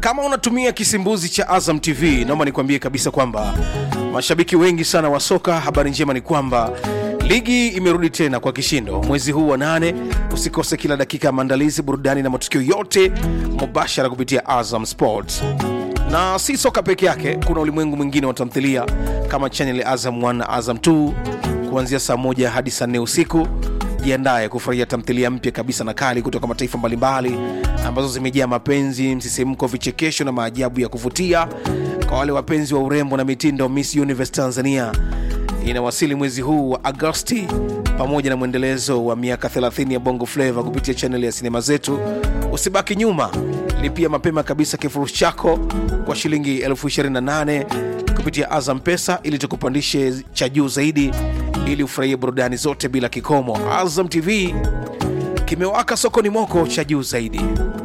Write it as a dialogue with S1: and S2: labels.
S1: kama unatumia kisimbuzi cha azam tv naomba nikwambie kabisa kwamba mashabiki wengi sana wa soka habari njema ni kwamba ligi imerudi tena kwa kishindo mwezi huu wa nane usikose kila dakika ya maandalizi burudani na matukio yote mubashara kupitia azam sports na si soka peke yake kuna ulimwengu mwingine wa tamthilia kama chanel ya azam 1 na azam 2 kuanzia saa moja hadi saa nne usiku jiandaye kufurahia tamthilia mpya kabisa na kali kutoka mataifa mbalimbali ambazo zimejaa mapenzi msisimko vichekesho na maajabu ya kuvutia kwa wale wapenzi wa urembo na mitindo miss universe tanzania inawasili mwezi huu wa agosti pamoja na mwendelezo wa miaka 30 ya bongo flava kupitia chaneli ya sinema zetu usibaki nyuma lipia mapema kabisa kifurushi chako kwa shilingi 28 kupitia azam pesa ili tukupandishe cha juu zaidi ili ufurahie burudani zote bila kikomo azam tv kimewaka sokoni moko cha juu zaidi